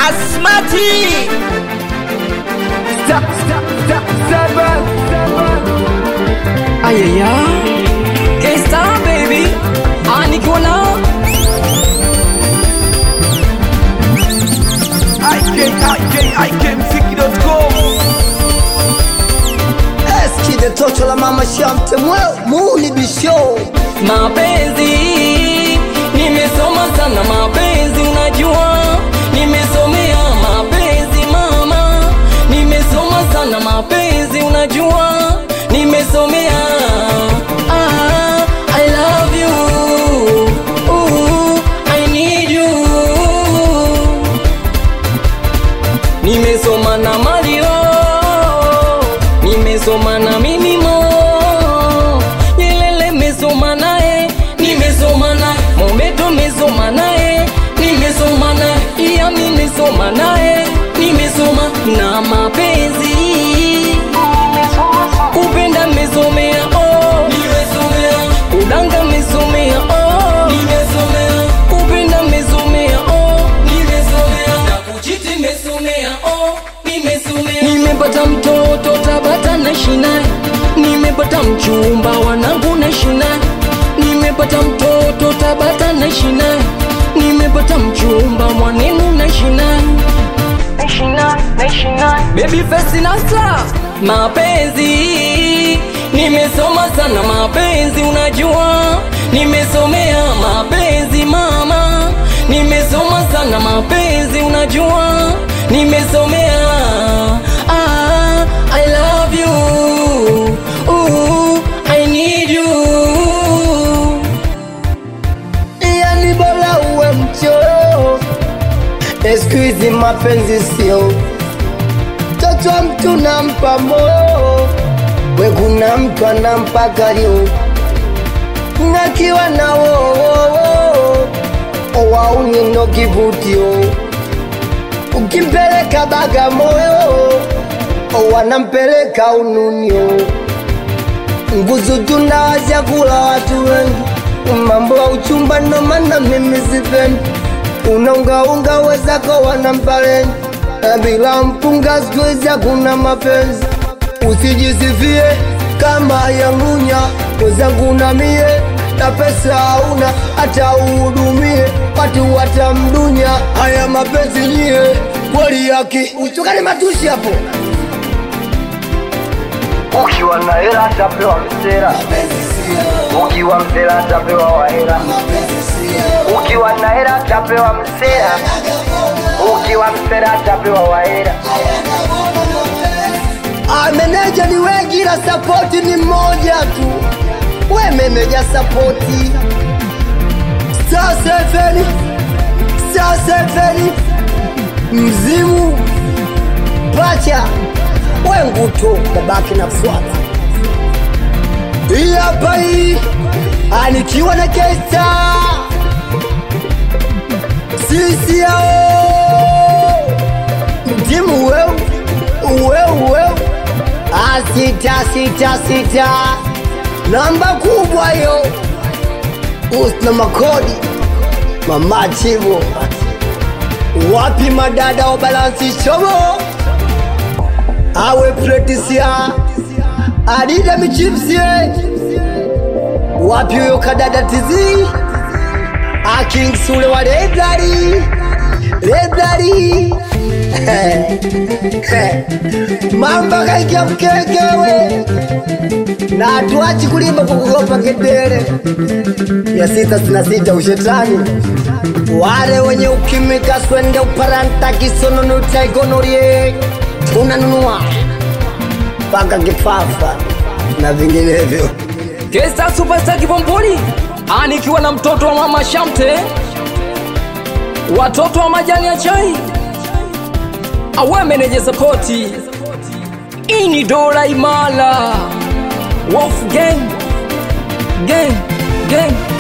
Asmati Stop, stop, stop, seven, seven. Ayaya K-Star baby Ah nikiwa na IK, Eskide toto la mama shamte mweo muni bisho mapenzi Nimesoma sana mapenzi unajua Nimesomea mapenzi mama Nimesoma sana mapenzi unajua Nimesomea ah, I love you Ooh, I need you Nimesoma na Mario, nimesoma na Mimimo, Nyelele mesoma naye, nimesoma na Mobeto mesoma naye, nimesoma na Iya nimesoma naye, nimesoma na mapenzi kupenda mesomea oh, nimesomea udanga mesomea oh, nimesomea kupenda mesomea oh, nimesomea na kuchiti mesomea oh, nimesomea nimepata mtoto Tabata na shinaye, nimepata mchumba wanangu na shinaye, nimepata mtoto Tabata na shinaye, nimepata mchumba mwanenu na shinaye Baby face na star mapenzi nimesoma sana mapenzi unajua nimesomea mapenzi mama nimesoma sana mapenzi unajua nimesomea ah, I love you Ooh, I need you yani bora uwe mchoyo eskuizi mapenzi sio toto wa mtu nampa moyo we kuna mtu anampa kalio nakiwa na wowowo owaunino kivutio ukimpeleka Bagamoyo wanampeleka Ununio nguzu tunawazya kula watu wengi mambo ya uchumba ndo maana mimi sipendi unaungaunga wezako wanampalengi na bila mpunga sikuizi hakuna mapenzi usijisifie kama yangunya wezangu na mie na pesa hauna hata uhudumie watu watamdunya haya mapenzi nyie kweli yaki uchukane matushi hapo ukiwa na hela atapewa msera ukiwa msera atapewa wahela ukiwa na hela atapewa msera ukiwa msera atapewa wahela Ah, meneja ni wengi na sapoti ni mmoja tu we meneja sapoti star seven star seven mzimu pacha we nguto babaki na fuata hii hapa hii anikiwa na kesta sisi yao mtimu weu weu weu Ah, sita sita sita namba kubwa yo usna makodi mama chivo wapi madada wa balansi shobo awe pretisia adida michipsie wapi huyo kadada tizi akingsule wa leblari leblari mamba kaikya mkekewe na hatuachi kulimba kwa kugopa kedere ya sita sina sita ushetani wale wenye ukimika swende uparanta kisonono taigonorie tunanunua mpaka kifafa na vinginevyo Kesta Superstar Kibomboli anikiwa na mtoto wa mama Shamte, watoto wa majani ya chai, awe meneja sapoti, ini dola imala, Wolf gang gang gang